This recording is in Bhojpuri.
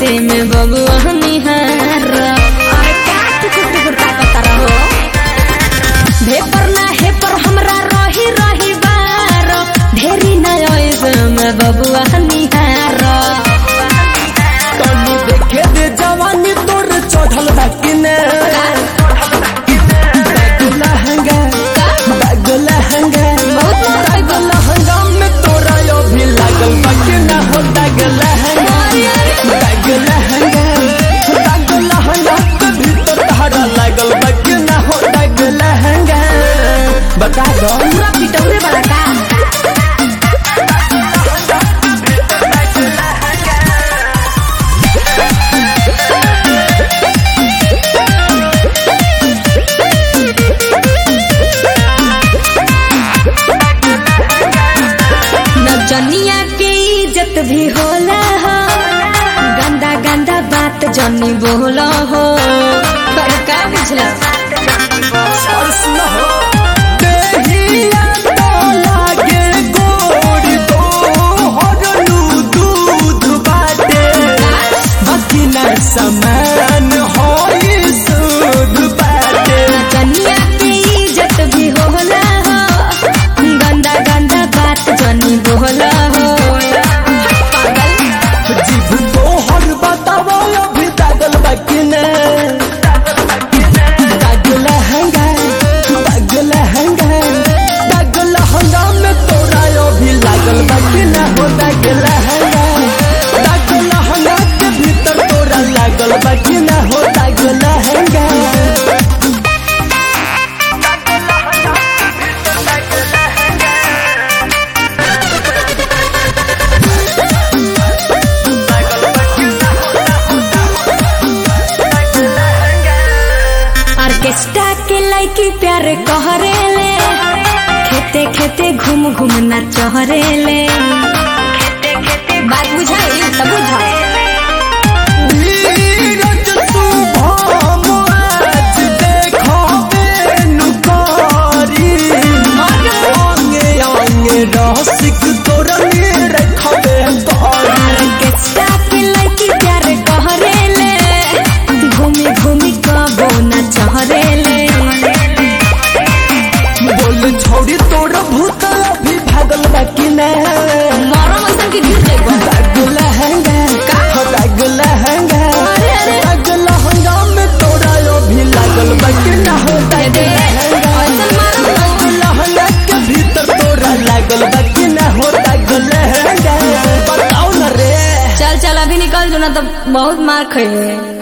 में बबुआ निहार अरे क्या टुकुर टुकुर ताकत रहो भेपर ना हे पर हमरा रही रही बार ढेरी ना ऐसे में बबुआ निहार तनी देखे दे जवानी तोर चढ़ल बा कि ने बैगला हंगा बैगला हंगा बैगला हंगा में तोरा यो भी लागल बा कि ना हो बैगला हंगा बैगला हंगा बैगला हंगा के भीतर तहरा लागल बा कि ना हो बैगला हंगा बता दो पूरा पिटौरे वाला का नचनिया के इज्जत भी होला हो गंदा गंदा बात जनी बोला हो पर का बुझला और सुनो देहिया तो लागे गोड़ तो हरलू दूध बाटे बाकी ना समान होई सूद बाटे नचनिया के इज्जत भी होला हो गंदा गंदा बात जनी बोला हो पागल जीभ तो हर बतावो अभी दागल बाकी ने दागल हंगा दागल हंगा दागल हंगा में तोरा यो भी लागल बाकी ना हो दागल हंगा दागल हंगा के भीतर तोरा लागल बाकी ना हो दागल हंगा ऑर्केस्ट्रा के लड़की प्यार कहरेले खेते खेते घूम घूम ना चहरेले बात बुझाई तब बुझा नीरज शुभम आज देखो बेनुकारी अंगे अंगे रसिक तोरा मेरे खबे कारी ऑर्केस्ट्रा के लड़की प्यार कहरेले घूमी घूमी कबो ना चहरेले बोल छोड़ी तोरा भूत अभी भागल बाकी ने मरम ऐसन की गिर जाइबो दागल हंगा का दागल हंगा अरे, अरे। दागल हंगा में तोरा यो भी लागल बाकी ना हो दे दागल दे हंगा ऐसन मारम लहंगा के भीतर तोरा लागल बाकी ना हो लागल लहंगा बताओ न रे चल चल अभी निकल जो ना तो बहुत मार खइबे